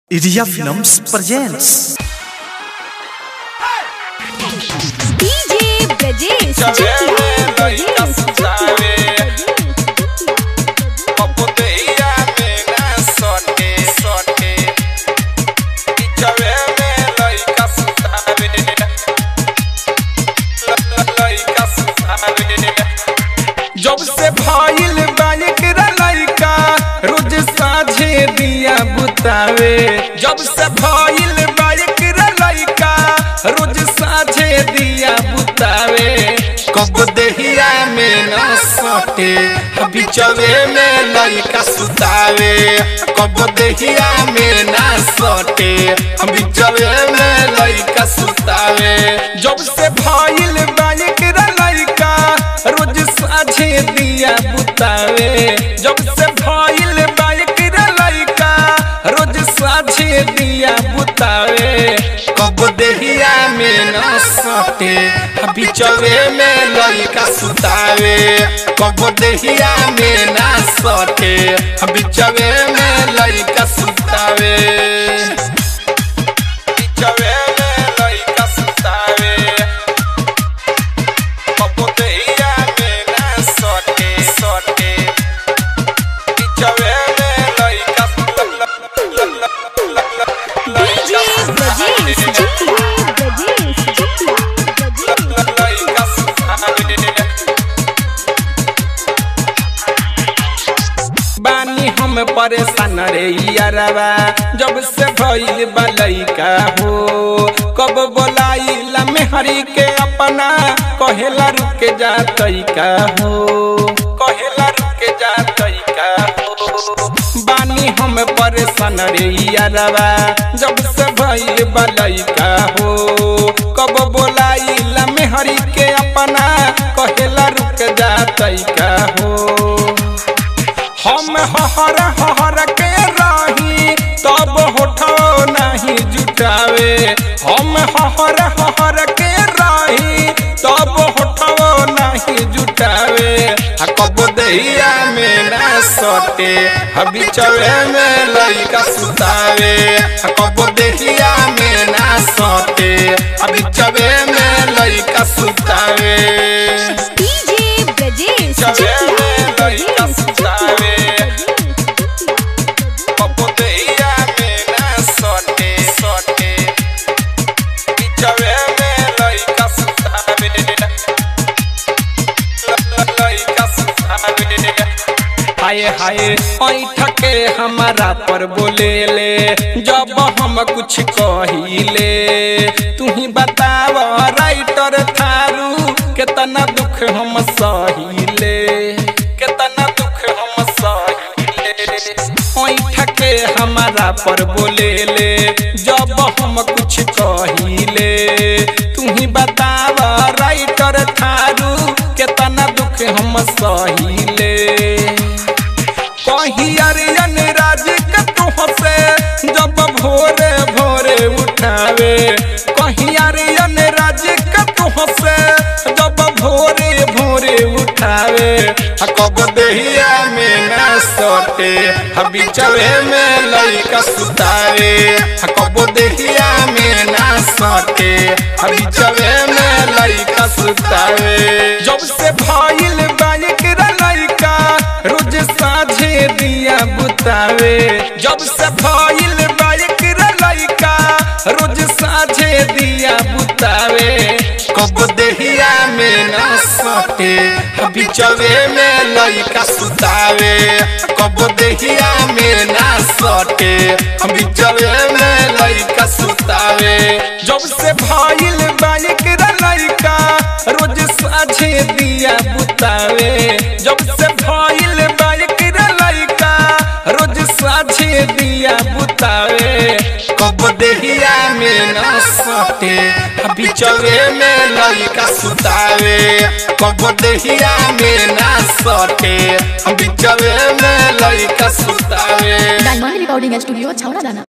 Iria Films presents DJ Brajesh Chale, Chakia. laica suave. Paputeia mena sote, sote. Ichawele laica suave. La- la- laica suave. जब से भाईल bike लइका रोज साझे दिया बुतावे जब से भाईल बाइक लइका रोज साझे दिया बुतावे कब देहिया में न सटे बिचवे में लइका सुतावे कब देहिया में न सटे बिचवे में लइका सुतावे जब से भाईल बाइक लइका रोज साझे दिया बुतावे जब से भइल बाइक लइका रोज साझे दिया बुतावे कब देहिया में न सटे बिचवे में लइका सुतावे कब देहिया में न सटे बिचवे में लइका सुतावे बिचवे में लइका सुतावे Paputeia mena sote, sote. Ichawele laica DJ Brajesh Chakia. Brajesh Chakia. Brajesh बानी हम परेशान रे यारवा जब से भइल बलैका हो कब बोलाइला मेहरी के अपना कहेला रुक जा तैका हो कहेला रुक जा तैका हो बानी हम परेशान रे यारवा जब से भइल बलैका हो कब बोलाइला मेहरी के अपना कहेला रुक जा तैका हो हम हहर हहर के रही तब होठो नहीं जुटावे हम हहर हहर के रही तब होठो नहीं जुटावे आ कब दहिया में ना सटे हबी चवे में लइका सुतावे आ कब दहिया में ना सटे हबी चवे में लइका सुतावे DJ Brajesh चवे Chakia. में लइका सुतावे Paputeia mena sote, sote. Ichawele laica suave. La- la- laica suave. हाय हाय ऐठ के हमारा पर बोले ले जब हम कुछ कहिले तू ही बताव राइटर थारू केतना दुख हम सहिले केतना दुख हम सहिले ऐठ के हमारा पर बोले ले जब हम कुछ कहिले तू ही बताव राइटर थारू केतना दुख हम सहिले कही अरियन राज के तुहसे जब भोरे भोरे उठावे कही अरियन राज के तुहसे जब भोरे भोरे उठावे आ कब देहिया में ना सटे हबी चवे में लइका सुतावे आ कब देहिया में ना सटे हबी चवे में लइका सुतावे जब से भइल बाइक लइका रोज साझे दिया बुतावे जब से भइल बाइक लइका रोज साझे दिया बुतावे कब देहिया में न सटे बिचवे में लइका सुतावे कब देहिया में न सटे बिचवे में लइका सुतावे जब से भइल बाइक लइका रोज साझे दिया बुतावे जब से भइल बाइक लइका रोज साझे दिया बुतावे कब देहिया में न सटे बिचवे में लइका सुतावे कब देहिया में न सटे बिचवे में लइका सुतावे डायमंड रिकॉर्डिंग स्टूडियो छावड़ा दाना